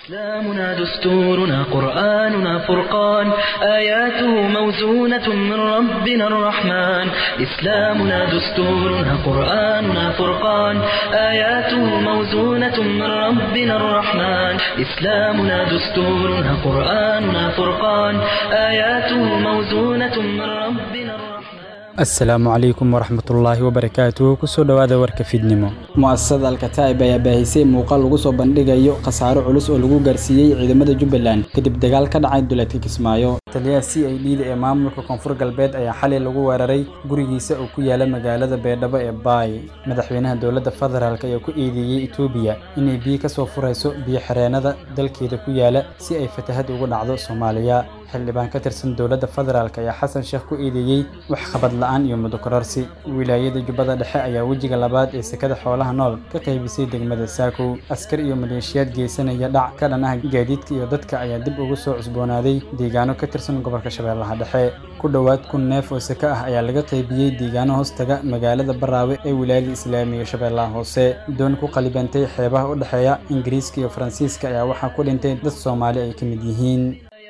إسلامنا دستورنا قرآننا فرقان آياته موزونة من ربنا الرحمن إسلامنا دستورنا قرآننا فرقان آياته موزونة من ربنا الرحمن إسلامنا دستورنا قرآننا فرقان آياته موزونة من ربنا الرحمن asalaamu calaykum waraxmatullaahi wabarakaatuh kusoo dhowaada warka fidnimo mu'asasada alkataa'ib ayaa baahisay muuqaal lagu soo bandhigayo khasaaro culus oo lagu gaarsiiyey ciidamada jubbaland kadib dagaal ka dhacay duleedka kismaayo taliyaha c i d da ee maamulka koonfur galbeed ayaa xalay lagu weeraray gurigiisa oo ku yaala magaalada beedhabo ee baay madaxweynaha dowladda federaalk ayaa ku eedeeyey etoobiya inay biyo ka soo furayso biyo xireenada dalkeeda ku yaala si ay fatahad ugu dhacdo soomaaliya xildhibaan ka tirsan dowladda federaalk ayaa xasan sheekh ku eedeeyey wax qabad la-aan iyo mudokorarsi wilaayada jubbada dhexe ayaa wejiga labaad ee sekada xoolaha nool ka qaybisay degmada saakow askar iyo maleeshiyaad geysanaya dhac ka dhan ah gaadiidka iyo dadka ayaa dib ugu soo cusboonaaday deegaano ka tirsan gobolka shabeellaha dhexe ku dhowaad kun neef oo seke ah ayaa laga qaybiyey deegaano hoostaga magaalada baraawe ee wilaayada islaamiga shabeellaha hoose doon ku qalibantay xeebaha u dhexeeya ingiriiska iyo faransiiska ayaa waxaa ku dhintay dad soomaali ay ka mid yihiin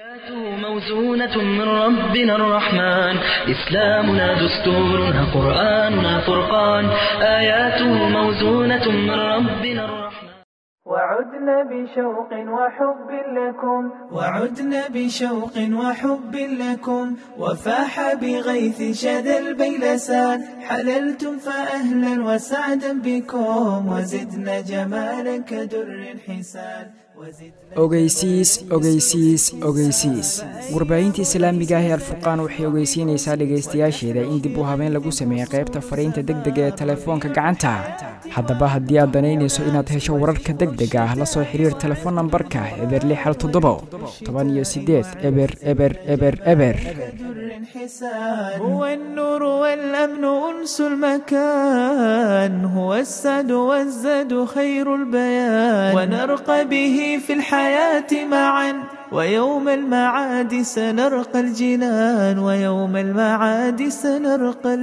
موزونة من ربنا الرحمن إسلامنا دستورنا قرآننا فرقان آياته موزونة من ربنا الرحمن وعدنا بشوق وحب لكم وعدنا بشوق وحب لكم وفاح بغيث شذا البيلسان حللتم فأهلا وسعدا بكم وزدنا جمالا كدر حسان ogeysiis ogeysiis ogeysiis warbaahinta islaamiga ah ee alfurqaan waxay ogeysiinaysaa dhegaystayaasheeda in dib u habeen lagu sameeyey qaybta fariinta degdega ee telefoonka gacanta haddaba haddii aad danaynayso inaad hesho wararka degdega ah la soo xiriir telefoon nambarka eber lix hal toddobo toban iyo sideed eber eber eber eber هو النور والأمن أنس المكان هو السعد والزاد خير البيان ونرقى به في الحياة معا ويوم المعاد سنرقى الجنان ويوم المعاد سنرقى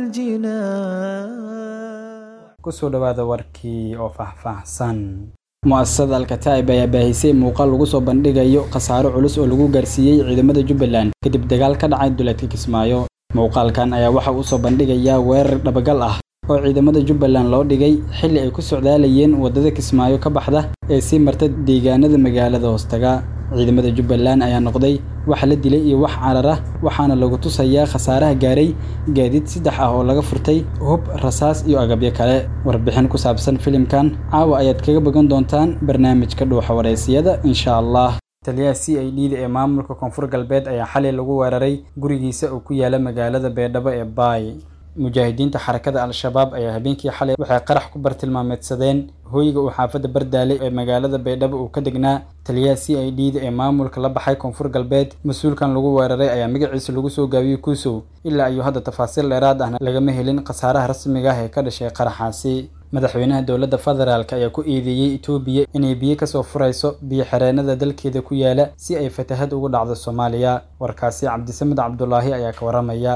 الجنان kusoo dhowaada warkii oo faahfaahsan mu'asasada alkataa'ib ayaa baahisay muuqaal lagu soo bandhigayo khasaaro culus oo lagu gaarsiiyey ciidamada jubbaland kadib dagaal ka dhacay duleedka kismaayo muuqaalkan ayaa waxa uu soo bandhigayaa weerar dhabagal ah oo ciidamada jubbaland loo dhigay xilli ay ku socdaalayeen waddada kismaayo ka baxda ee sii marta deegaanada magaalada hoostaga ciidamada jubbaland ayaa noqday wax la dilay iyo wax carar ah waxaana lagu tusayaa khasaaraha gaaray gaadiid saddex ah oo laga furtay hub rasaas iyo agabyo kale warbixin ku saabsan filimkan caawa ayaad kaga bogan doontaan barnaamijka dhuuxa wareysiyada insha allah taliyaha c i d da ee maamulka koonfur galbeed ayaa xalay lagu weeraray gurigiisa oo ku yaala magaalada beedhabo ee baay mujaahidiinta xarakada al-shabaab ayaa habeenkii xalay waxay qarax ku bartilmaameedsadeen hooyga uu xaafadda bardaale ee magaalada baydhabo uu ka degnaa taliyaha c i d da ee maamulka la baxay koonfur galbeed mas-uulkan lagu weeraray ayaa magaciisa lagu soo gaabiyey kuusow ilaa iyo hadda tafaasiil dheeraad ahna lagama helin khasaaraha rasmiga ah ee ka dhashay qaraxaasi madaxweynaha dowladda federaalk ayaa ku eedeeyey etoobiya inay biyo kasoo furayso biyo xireenada dalkeeda ku yaala si ay fatahad ugu dhacdo soomaaliya warkaasi cabdisamed cabdulaahi ayaa ka waramaya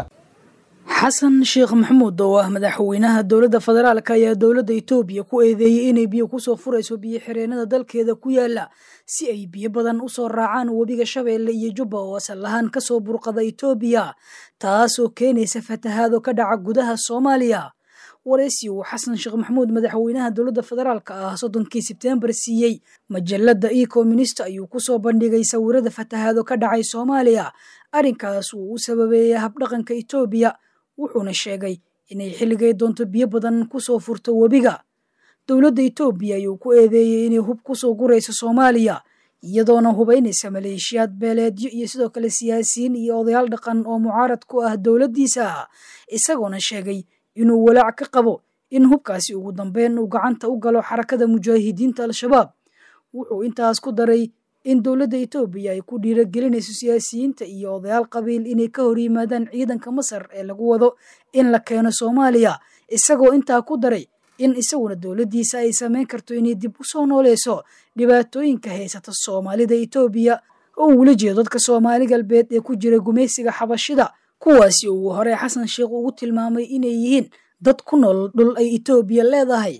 xasan sheekh maxamuud oo ah madaxweynaha dowladda federaalk ayaa dowladda etoobiya ku eedeeyey inay biyo kusoo furayso biyo xireenada dalkeeda ku yaala si ay biyo badan usoo raacaan webiga shabeelle iyo jubba oo asal ahaan kasoo burqada etoobiya taasoo keenaysa fatahaado ka dhaca gudaha soomaaliya wareysi uu xasan sheekh maxamuud madaxweynaha dowladda federaalk ah soddonkii sebteembar siiyey majalada ecominist ayuu kusoo bandhigay sawirada fatahaado ka dhacay soomaaliya arrinkaas uu u sababeeyay habdhaqanka etoobiya wuxuuna sheegay inay xilligay doonto biyo badan kusoo furto webiga dowladda etoobiya ayuu ku eedeeyey inay hub kusoo gurayso soomaaliya iyadoona hubaynaysa maleeshiyaad beeleedyo iyo sidoo kale siyaasiyiin iyo odayaal dhaqan oo mucaarad ku ah dowladdiisa isagoona sheegay inuu walaac ka qabo in hubkaasi ugu dambeyn uu gacanta u galo xarakada mujaahidiinta al-shabaab wuxuu intaas ku daray in dowladda etoobiya ay ku dhiiragelinayso siyaasiyiinta iyo odayaal qabiil inay ka hor yimaadaan ciidanka masar ee lagu wado in la keeno soomaaliya isagoo intaa ku daray in isaguna dowladdiisa ay samayn karto inay dib u soo nooleyso dhibaatooyinka haysata soomaalida etoobiya oo uula jeedo dadka soomaali galbeed ee ku jira gumaysiga xabashida kuwaasi uu hore xasan sheekh ugu tilmaamay inay yihiin dad ku nool dhul ay etoobiya leedahay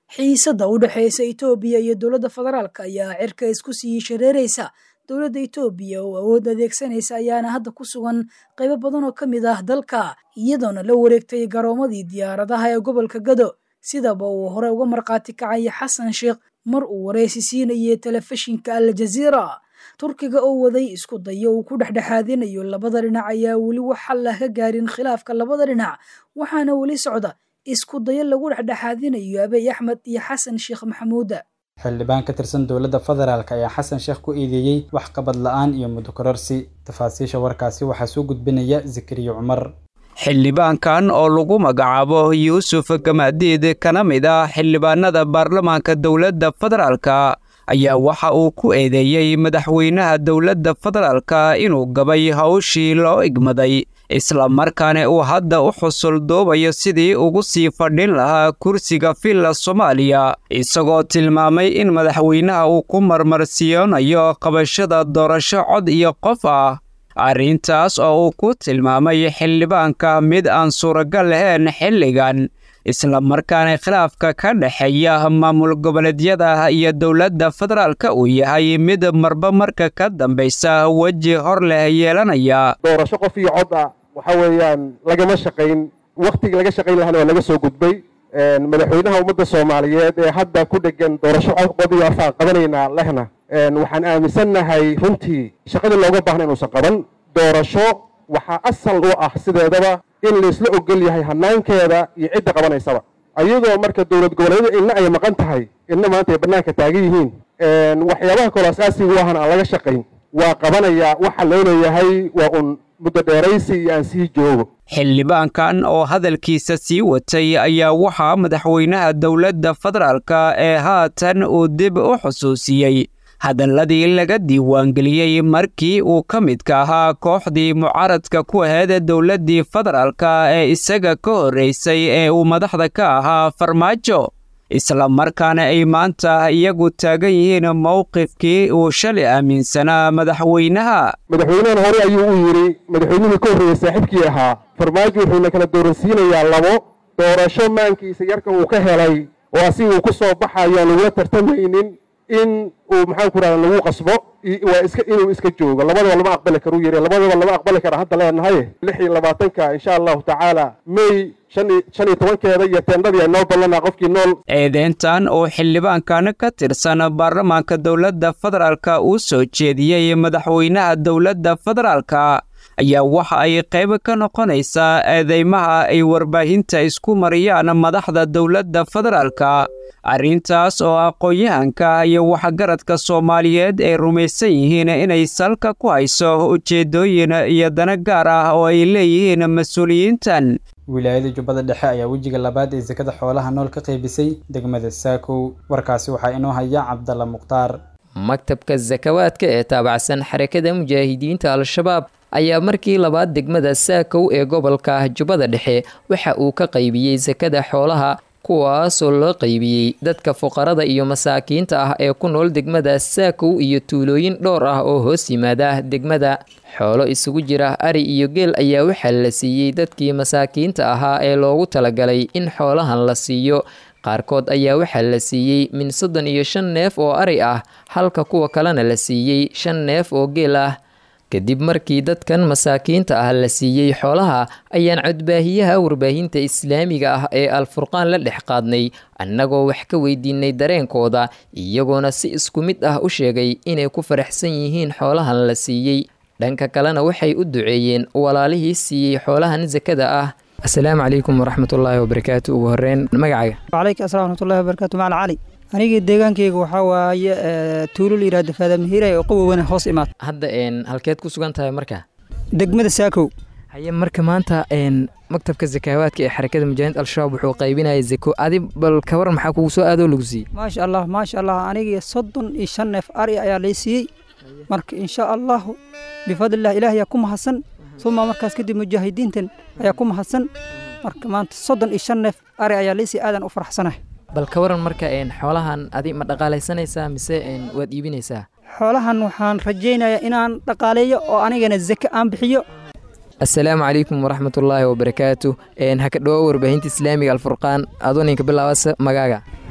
xiisadda u dhexeysa itoobiya iyo dowladda federaalk ayaa cirka isku sii shareeraysa dowladda itoobiya oo awood adeegsanaysa ayaana hadda ku sugan qaybo badan oo ka mid ah dalka iyadoona la wareegtay garoomadii diyaaradaha ee gobolka gado sidaba uu hore uga markhaati kacaya xasan sheekh mar uu wareysi siinayay telefishinka al jaziira turkiga oo waday isku dayo uu ku dhexdhexaadinayo labada dhinac ayaa weli wax xallah ka gaarin khilaafka labada dhinac waxaana weli socda isku dayo lagu dhexdhexaadinayo abiy axmed iyo xasan sheekh maxamuuda xildhibaan ka tirsan dowladda federaalk ayaa xasan sheekh ku eedeeyey wax qabad la-aan iyo muddo kororsi tafaasiisha warkaasi waxaa soo gudbinaya zakariya cumar xildhibaankan oo lagu magacaabo yuusuf gamaadiid kana mid ah xildhibaanada baarlamaanka dowladda federaalka ayaa waxa uu ku eedeeyey madaxweynaha dowladda federaalka inuu gabay hawshii loo igmaday isla markaana uu hadda u xusul duubayo sidii ugu sii fadhin lahaa kursiga villa soomaaliya isagoo tilmaamay in madaxweynaha uu ku marmarsiyoonayo qabashada doorasho cod iyo qof ah arrintaas oo uu ku tilmaamay xildhibaanka mid aan suuragal lahayn xilligan isla markaana khilaafka ka dhexeeya maamul goboleedyada iyo dowladda federaalka uu yahay mid marba marka ka dambaysa weji hor leh yeelanaya doorasho qof iyo cod ah waxa weeyaan lagama shaqayn wakhtigii laga shaqayn lahana waa laga soo gudbay madaxweynaha ummadda soomaaliyeed ee hadda ku dhegan doorasho cod iyo afaan qabanaynaa lehna waxaan aaminsannahay runtii shaqadii looga baahna inuusan qaban doorasho waxaa asal u ah sideedaba in laysla ogol yahay hanaankeeda iyo cidda qabanaysaba ayadoo marka dowlad goboleedyada inna ay maqan tahay inna maanta ay bannaanka taagan yihiin waxyaabaha kaloo asaasiga u ahan aan laga shaqayn waa qabanayaa waxa loo leeyahay waa un muddo dheeraysi iyo aan sii joogo xildhibaankan oo hadalkiisa sii watay ayaa waxaa madaxweynaha dowladda federaalka ee haatan uu dib u xusuusiyey hadalladii laga diiwaangeliyey markii uu ka midka ahaa kooxdii mucaaradka ku aheed dowladdii federaalka ee isaga ka horreysay ee uu madaxda ka ahaa farmaajo isla markaana ay maanta iyagu taagan yihiin mowqifkii uu shalay aaminsanaa madaxweynaha madaxweynahana hore ayuu u yidhi madaxweynihii ka horreeyey saaxiibkii ahaa farmaajo wuxuuna kala dooransiinayaa labo doorasho maankiisa yarka uu ka helay oo asiga uu ku soo baxayo aan lagula tartamaynin in uu maxaan ku rahda lagu qasbo waa iska inuu iska joogo labadaba lama aqbali karu yiri labadaba lama aqbali kara hadda leenahay lix iyo labaatanka insha allahu tacaala may shan iyo tobankeeda iyo teendadii ay noo ballanaa qofkii nool eedeyntan oo xildhibaankan ka tirsan baarlamaanka dowladda federaalka uu soo jeediyey madaxweynaha dowladda federaalka ayaa waxa ay qayb ka noqonaysaa eedeymaha ay warbaahinta isku mariyaan madaxda dowladda federaalka arrintaas oo aqoon-yahanka iyo waxgaradka soomaaliyeed ay rumaysan yihiin inay salka ku hayso ujeeddooyin iyo dana gaar ah oo ay leeyihiin mas-uuliyiintan wilaayada jubbada dhexe ayaa wejiga labaad ee sakada xoolaha nool ka qaybisay degmada saakow warkaasi waxaa inoo haya cabdalla mukhtaar maktabka sakawaadka ee taabacsan xarakada mujaahidiinta al-shabaab ayaa markii labaad degmada saakow ee gobolka jubbada dhexe waxa uu ka qaybiyey sakada xoolaha kuwaasoo loo qaybiyey dadka fuqarada iyo masaakiinta ah ee ku nool degmada saakow iyo tuulooyin dhowr ah oo hoos yimaada degmada xoolo isugu jira ari iyo geel ayaa waxaa la siiyey dadkii masaakiinta ahaa ee loogu talagalay in xoolahan la siiyo qaarkood ayaa waxaa la siiyey min soddon iyo shan neef oo ari ah halka kuwa kalena la siiyey shan neef oo geel ah kadib markii dadkan masaakiinta ah la siiyey xoolaha ayaan codbaahiyaha warbaahinta islaamiga ah ee alfurqaan la dhex qaadnay annagoo wax ka weydiinay dareenkooda iyagoona si isku mid ah u sheegay inay ku faraxsan yihiin xoolahan la siiyey dhanka kalena waxay u duceeyeen walaalihii siiyey xoolahan sakada ah asalaamu calaykum waraxmatullaahi wabarakaatu ugu horeyn magacaaga wacalaykum assalam waraxmatullahi wabarakatu macala cali aniga deegaankayga waxaa waaye tuulo la yidhahdo faadamihiray oo qawowana hoos imaad hadda n halkeed ku sugan tahay marka degmada saakow haye marka maanta n maktabka sakaawaadka ee xarakada mujaahiid al-shabaab wuxuu qaybinaya zako adi bal kawar maxaa kugu soo aadoo lagu siiyey maasha allah maasha allah aniga soddon iyo shan neef ari ayaa lay siiyey marka insha allahu bifadlillah ilaah ayaa ku mahadsan uma markaas kadib mujaahidiintan ayaa ku mahadsan marka maanta soddon iyo shan neef ari ayaa lay siiyey aadan u faraxsanahay bal ka waran marka xoolahan adi ma dhaqaalaysanaysaa mise waad iibinaysaa xoolahan waxaan rajaynayaa inaan dhaqaaleeyo oo anigana zake aan bixiyo assalaamu calaykum waraxmatullaahi wabarakaatu haka dhawo warbaahinta islaamiga alfurqaan adoo ninka bilaabasa magaaga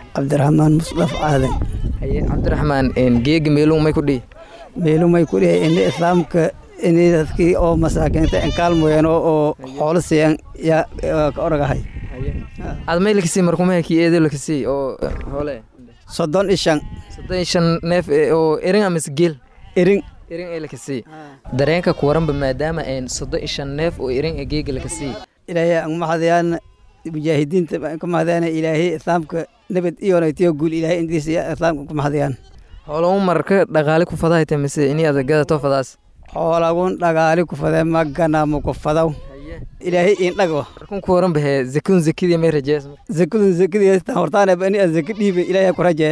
cabdiraxmaan musdaf aadan haye cabdiraxmaan geega meeluu may ku dhihi meelumay ku dhihi ini islaamka ini dadkii oo masaakiinta enkaalmoyeen oo xoolo siiyan yaa ka oragahay aad may lakasii markumahakii eedo lakasii oo hoole soddon iyo shan soddon iyo shan neef oo erin amase geel erin erin ee lakasii dareenka ku waranba maadaama een soddon iyo shan neef oo erin ee geega lakasii ilaahay aan mahadayaan mujaahidiinta baan ku mahadayaan ilaahay islaamka nabad iyo naytiyo guul ilaahay intiisa islaamka ku mahadayaan xoolagu marka dhaqaale ku fadahayta mise ini aad gadato fadaas xoolagun dhagaali ku fadee magana ma ku fadaw ilaahay iin dhago markun ku waran bahee zakadun zakadii may rajees zakadun zakadii hortaana bani aan zaka dhiibay ilaahay ku rajee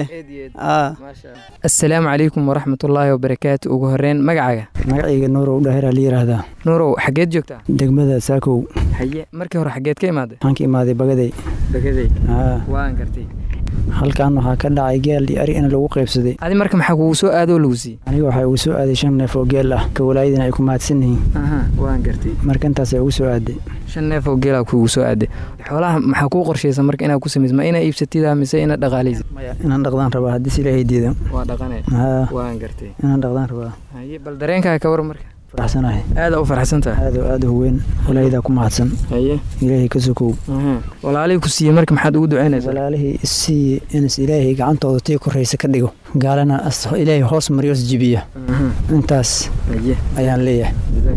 assalaamu calaykum waraxmatullaahi wabarakaatu ugu horeyn magacaaga magacayga nuurow dhaheraa la yidhaahdaa nuurow xageed joogtaa degmada saakow haye markii hore xageed ka imaaday waxaan ka imaaday bagaday bagaday waan gartay halkan waxaa ka dhacay geel iyo ari in lagu qaybsaday adi marka maxaa kugu soo aadoo lagu siiyey aniga waxaa igu soo aaday shan neef oo geel ah ka walaayadina ay ku mahadsan yihiin waan gartay marka intaasay ugu soo aaday shan neef oo geelaa kugu soo aaday xoolaha maxaa kuu qorshaysa marka inaad ku samaysa ma inaa iibsatida mise inaad dhaqaalaysa maya inaan dhaqdaan rabaa haddii si ilaahay diido waa dhaqane waan gartay inaan dhaqdaan rabaa haye bal dareenkaaga ka war marka faraxsanahay aada u farxsantahay aad oo aad u weyn walaayadaa ku mahadsan haye ilaahay ka sokow walaalihii ku siiyey marka maxaad ugu ducaynaysaa walaalihii isiiye inas ilaahay gacantooda tii koraysa ka dhigo gaalana ilaahay hoos mariyo is jibiya intaas ayaan leeyahay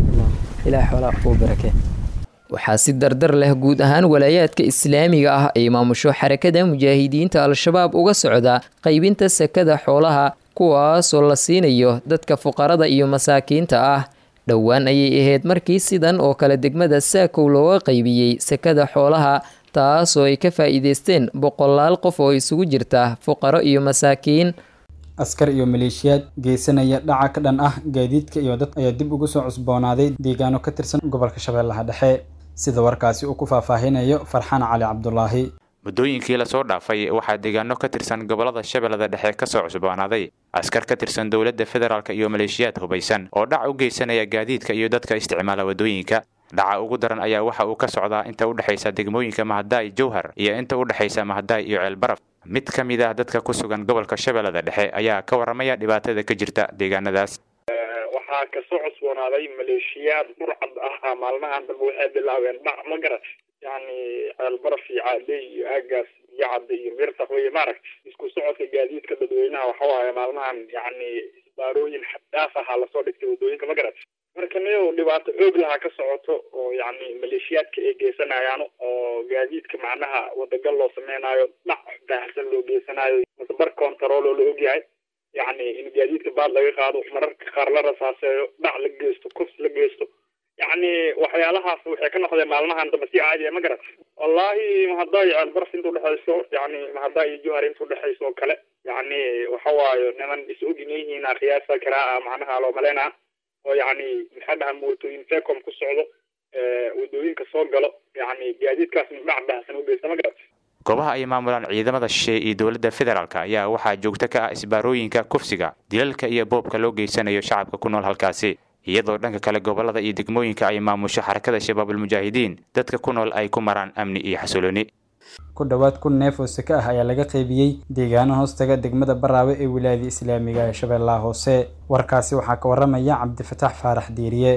ilaah xoolaa kuu barakee waxaa si dardar leh guud ahaan walaayaadka islaamiga ah ay maamusho xarakada mujaahidiinta al-shabaab uga socda qaybinta sakada xoolaha kuwaasoo la siinayo dadka fuqarada iyo masaakiinta ah dhowaan ayay ahayd markii sidan oo kale degmada saakow looga qaybiyey sakada xoolaha taasoo ay ka faa'iideysteen boqolaal qof oo isugu jirta fuqaro iyo masaakiin askar iyo maleeshiyaad geysanaya dhaca ka dhan ah gaadiidka iyo dad ayaa dib ugu soo cusboonaaday deegaano ka tirsan gobolka shabeellaha dhexe sida warkaasi uu ku faahfaahinayo farxaan cali cabdulaahi muddooyinkii lasoo dhaafay waxaa deegaano ka tirsan gobolada shabeellada dhexe ka soo cusboonaaday askar ka tirsan dowladda federaalk iyo maleeshiyaad hubaysan oo dhac u geysanaya gaadiidka iyo dadka isticmaala waddooyinka dhaca ugu daran ayaa waxa uu ka socdaa inta u dhexaysa degmooyinka mahadaay jowhar iyo inta u dhexaysa mahadaay iyo ceelbaraf mid ka mid ah dadka ku sugan gobolka shabeellada dhexe ayaa ka warramaya dhibaatada ka jirta deegaanadaas waxaa kasoo cusboonaaday maleeshiyaad burcad ah maalmahan dambe waxay bilaabeen dhac ma garat yani ceelbaraf iyo caadey iyo aagaas biyo cadda iyo mirtaq wey maaragt isku socodka gaadiidka dadweynaha waxawaaye maalmahan yani isbaarooyin xaddaaf ahaa lasoo dhigtay waddooyinka ma garat marka niyow dhibaato xoog lahaa ka socoto oo yani maleeshiyaadka ay geysanayaan oo gaadiidka macnaha wadagal loo sameynaayo dhac baahsan loo geysanayo mase bar control oo la ogyahay yani in gaadiidka baad laga qaado mararka qaar la rasaaseeyo dhac la geysto kufs la geysto yani waxyaalahaas waxay ka noqdeen maalmahan dambe si caadiya ma garat wallahi mahaddaa iyo ceelbaraf inta udhexayso yani mahaddaa iyo johar inta udhexayso oo kale yani waxa waayo niman is ogin yihiin qiyaasa karaa macnaha loo maleynaa oo yani maxaa dhaha mootooyin fecom ku socdo waddooyinka soo galo yani gaadiidkaasna dhac baahsan u geysta ma garat goobaha ay maamulaan ciidamada shisheeye iyo dowladda federaalk ayaa waxaa joogto ka ah isbaarooyinka kufsiga dilalka iyo boobka loo geysanayo shacabka ku nool halkaasi iyadoo dhanka kale gobolada iyo degmooyinka ay maamusho xarakada shabaabulmujaahidiin dadka ku nool ay ku maraan amni iyo xasilooni ku dhowaad kun neef oo seke ah ayaa laga qaybiyey deegaano hoostaga degmada baraawe ee wilaayada islaamiga ee shabeellaha hoose warkaasi waxaa ka waramaya cabdifataax faarax diiriye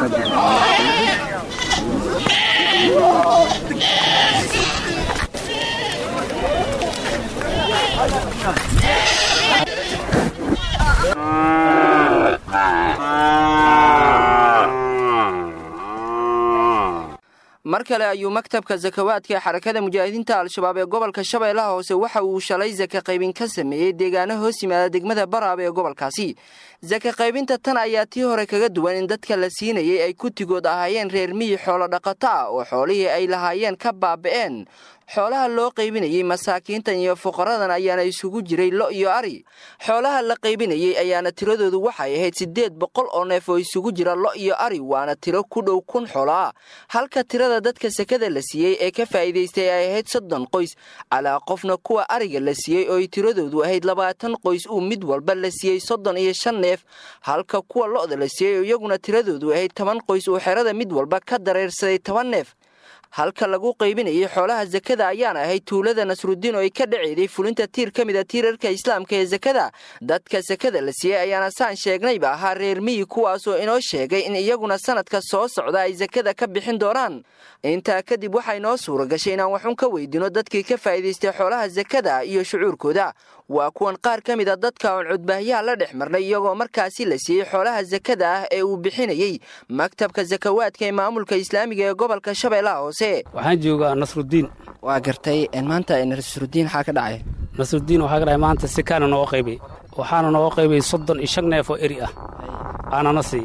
mar kale ayuu maktabka sakawaadka ee xarakada mujaahidiinta al-shabaab ee gobolka shabeellaha hoose waxa uu shalay saka qaybin ka sameeyey deegaano hoos yimaada degmada baraab ee gobolkaasi saka qaybinta tan ayaa tii hore kaga duwan in dadka la siinayay ay kutigood ahaayeen reer miyi xoolo dhaqato ah oo xoolihii ay lahaayeen ka baaba'een xoolaha loo qaybinayey masaakiintan iyo fuqaradan ayaana isugu jiray lo iyo ari xoolaha la qaybinayey ayaana tiradoodu waxay ahayd siddeed boqol oo neef oo isugu jira lo iyo ari waana tiro ku dhow kun xoolo ah halka tirada dadka sekada la siiyey ee ka faa'iidaystay ay ahayd soddon qoys calaa qofna kuwa ariga la siiyey oo ay tiradoodu ahayd labaatan qoys uu mid walba la siiyey soddon iyo shan neef halka kuwa lo'da la siiyey oo iyaguna tiradoodu ahayd toban qoys uu xerada mid walba ka dareersaday toban neef halka lagu qaybinayay xoolaha sakada ayaana ahayd tuulada nasrudiin oo ay ka dhaceyday fulinta tiir ka mid a tiirarka islaamka ee sakada dadka sakada la siiyey ayaana saan sheegnayba ahaa reer miyi kuwaasoo inoo sheegay in iyaguna sanadka soo socda ay sakada ka bixin doonaan intaa kadib waxaa inoo suura gashay inaan waxun ka weydiino dadkii ka faa'iidaystay xoolaha sakada iyo shucuurkooda waa kuwan qaar ka mid a dadka oon cudbaahyaha la dhex marnay iyagoo markaasi la siiyey xoolaha sakada ah ee uu bixinayey maktabka sakawaadka ee maamulka islaamiga ee gobolka shabeellaha hoose waxaan joogaa nasrudiin waa gartay maanta nasrudiin waxaa ka dhacay nasrudiin waxaa ka dhacay maanta sikaana nooga qaybay waxaana nooga qaybay soddon iyo shan neef oo eri ah aanana sii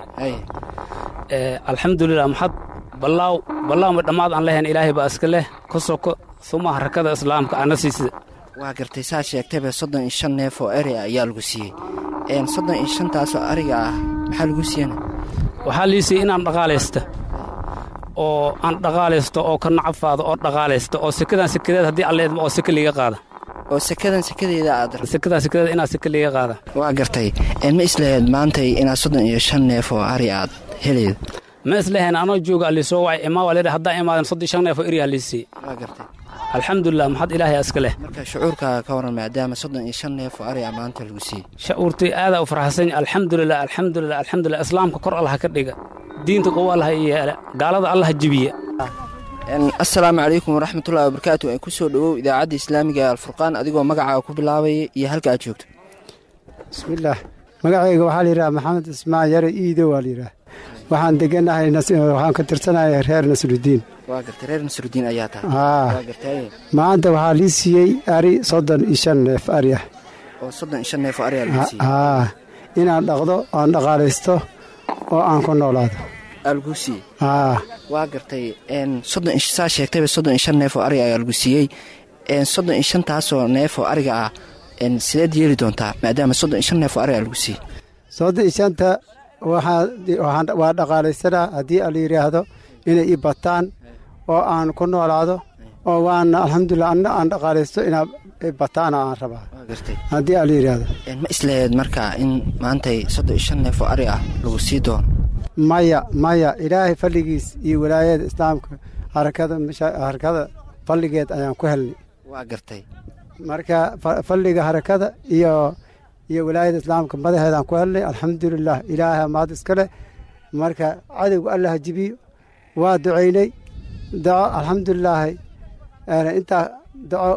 alxamdulilah maxad ballaaw ballaawma dhammaad aan lehayn ilaahay baa iska leh ku soko suma harakada islaamka ana siisida waa gartay saa sheegtayba soddon iyo shan neef oo eri ah ayaa lagu siiyey soddon iyo shantaasoo ariga ah maxaa lagu siiyana waxaa lii siiyey inaan dhaqaalaysta oo aan dhaqaalaysto oo ka nacafaado oo dhaqaalaysta oo sekadan sekadeed haddii alleedma oo seke liiga qaada oo sekadan sekadeeda aad sekadan sekadeeda inaad seke liiga qaada waa gartay ma islahayd maantay inaad soddon iyo shan neef oo ari aad heleyd ma islahayn anoo jooga allisoo wacay imaa waa leedahay haddaan imaadan soddon iyo shan neef oo eriyaa lii siiyey waa gartay alxamdulilah maxad ilaahay iska leh marka shucuurkaaga ka waran maadaama soddon iyo shan neef oo ari ah maanta lagu siiyey shucuurtay aadaa u farxasan alxamdulilah alxamdulilah alxamdulilah islaamka kor allaha ka dhiga diinta qowo allaha yeele gaalada allaha jibiya assalaamu calaykum waraxmatullahi wabarakaatu ku soo dhowow idaacadda islaamiga ee alfurqaan adigoo magacaaga ku bilaabaya iyo halka aad joogto bismillaah magacayga waxaa layidhaha maxamed ismaan yare iido waa layidhaah waxaan deganahay waxaan ka tirsanahay reer nasrudiin waa gartay reer nasrudiin ayaa tahay haa waa gartay maanta waxaa lii siiyey ari soddon iyo shan neef ari ah oo soddon iyo shan neef oo ari ah lagu siiyey haa inaan dhaqdo aan dhaqaalaysto oo aan ku noolaado aa lagu siiyey haa waa gartay soddon saa sheegtayba soddon iyo shan neef oo ari ayaa lagu siiyey soddon iyo shantaasoo neef oo ariga ah sideed yeeli doontaa maadaama soddon iyo shan neef oo ari aa lagu siiyey soddon iyo shanta waxaa waa dhaqaalaysanaa haddii ala yidhaahdo inay i bataan oo aan ku noolaado oo waana alxamdulilah anna aan dhaqaalaysto inaa bataana aan rabaa haddii ala yidhaahdo ma islaheed markaa in maantay soddon iyo shan neef oo ari ah lagu sii doono maya maya ilaahay falligiis iyo walaayada islaamka harakada harakada falligeed ayaan ku helnay waa gartay marka falliga harakada iyo iyo walaayada islaamka madaxeedaan ku helnay alxamdulilah ilaahay maad iska leh marka cadowga allah jibiyo waa ducaynay daco alxamdulilaahi intaa daco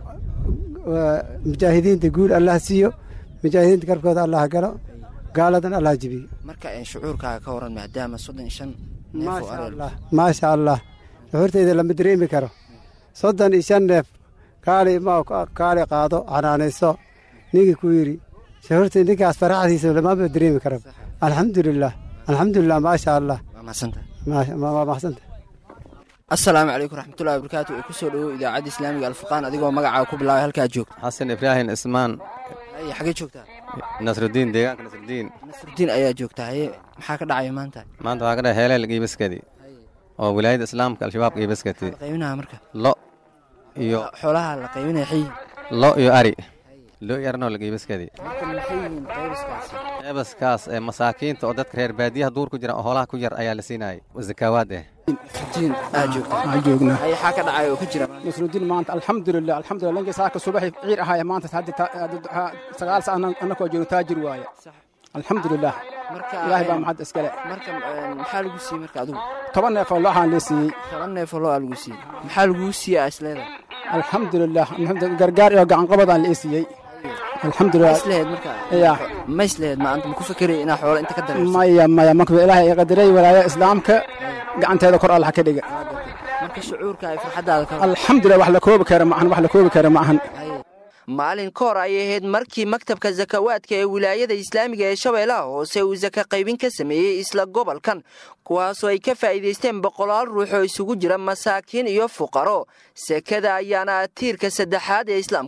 mujaahidiinta guul allah siiyo mujaahidiinta garkooda allah galo gaaladan allah jibiyo marka shucuurkaaga ka waran maadaama soddon iyo shan neef oo ari allah maasha allah shucuurtayda lama dareemi karo soddon iyo shan neef kaali ma kaali qaado xanaanayso ninkii ku yidhi shucuurtay ninkaas faraxdiisa lamaba dareemi karo alxamdulilah alxamdulilah maasha allah waa mahadsanta waa mahadsanta assalaamu calaykum raxmatullahi wabarakaatu ee ku soo dhowow idaacadda islaamiga alfurqaan adigoo magacaaga ku bilaabay halkaad joogto xasan ibraahim ismaan haye xagee joogtaa nasrudiin deegaanka nasrudiin nasrudiin ayaa joogtaa haye maxaa ka dhacaya maanta maanta waxaa ka dhahay heeleel giibaskadi oo wilaayadda islaamka al-shabaab giibaskati qaybinaha marka lo iyo xoolaha la qaybinaya xayi lo iyo ari lo iyo arnoo la giibaskadi marka maxay yihiin qaybaskaasi qeybaskaas ee masaakiinta oo dadka reer baadiyaha duur ku jira oo hoolaha ku yar ayaa la siinayay zakaawaad eh nasrudiin aad joogtaa waxaan joognaa haye xaa ka dhacaya oo ka jira nasrudiin maanta alxamdulilah alxamdulilah lankii saaka subaxi ciir ahaaya maanta sagaal sa annakoo joogno taajir waaye alxamdulilah ilaahay baa maxad iskale marka maxaa lagu siiyey marka adigu toban neef oo looxaan lee siiyey toban neef oo loo aa lagu siiyey maxaa laguu siiyey aa isleedahay alxamdulilah gargaar iyo gacanqabadaan lee siiyey alxamdulilah islehed marka ya ma islehed maanta ma ku fekeraya inaa xoolo inta ka dareerso maya maya marka ilaahay ay qadaray walaaya islaamka gacanteeda kor allah ka dhiga marka shucuurka ay farxaddaada ka alxamdulilah wax la koobi kara maahan wax la koobi kara maahan maalin ka hor ayay ahayd markii maktabka sakawaadka ee wilaayada islaamiga ee shabeellaha hoose uu saka qaybin ka sameeyey isla gobolkan kuwaasoo ay ka faa'iidaysteen boqolaal ruux oo isugu jira masaakiin iyo fuqaro sekada ayaana tiirka saddexaad ee islaamka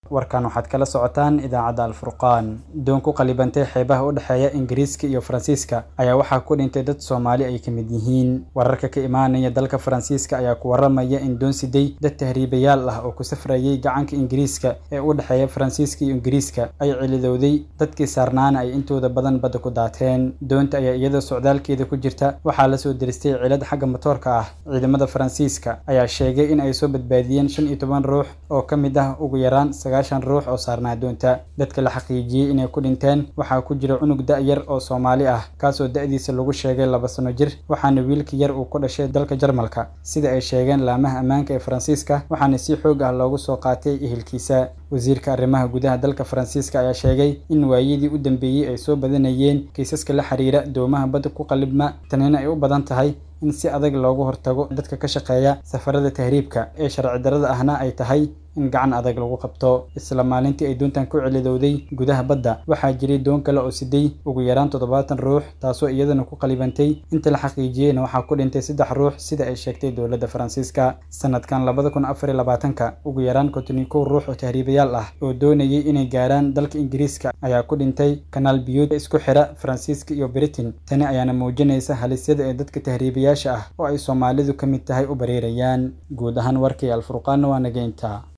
warkan waxaad kala socotaan idaacadda alfurqaan doon ku qalibantay xeebaha u dhexeeya ingiriiska iyo faransiiska ayaa waxaa ku dhintay dad soomaali ay ka mid yihiin wararka ka imaanaya dalka faransiiska ayaa ku waramaya in doon siday dad tahriibayaal ah oo ku safrayay gacanka ingiriiska ee u dhexeeya faransiiska iyo ingiriiska ay cilidowday dadkii saarnaana ay intooda badan badda ku daateen doonta ayaa iyadoo socdaalkeeda ku jirta waxaa lasoo diristay cilad xagga matoorka ah ciidamada faransiiska ayaa sheegay in ay soo badbaadiyeen shan iyo toban ruux oo ka mid ah ugu yaraan sagaashan ruux oo saarnaa doonta dadka la xaqiijiyey inay ku dhinteen waxaa ku jira cunug da-yar oo soomaali ah kaasoo da-diisa lagu sheegay laba sano jir waxaana wiilka yar uu ku dhashay dalka jarmalka sida ay sheegeen laamaha ammaanka ee faransiiska waxaana si xoog ah loogu soo qaatay ehelkiisa wasiirka arrimaha gudaha dalka faransiiska ayaa sheegay in waayadii u dambeeyey ay soo badanayeen kiisaska la xiriira doomaha badda ku qalibma tanina ay u badan tahay in si adag loogu hortago dadka ka shaqeeya safarada tahriibka ee sharci darrada ahna ay tahay in gacan adag lagu qabto isla maalintii ay doontan ku celidowday gudaha badda waxaa jiray doon kale oo siday ugu yaraan toddobaatan ruux taasoo iyadana ku qalibantay inta la xaqiijiyeyna waxaa ku dhintay saddex ruux sida ay sheegtay dowladda faransiiska sanadkan labada kun afar iyo labaatanka ugu yaraan konton iyo kow ruux oo tahriibayaal ah oo doonayay inay gaaraan dalka ingiriiska ayaa ku dhintay kanaal biyuud isku xira faransiiska iyo britain tani ayaana muujinaysa halisyada ee dadka tahriibayaasha ah oo ay soomaalidu ka mid tahay u bareerayaan guud ahaan warkii alfurqaanna waa nageynta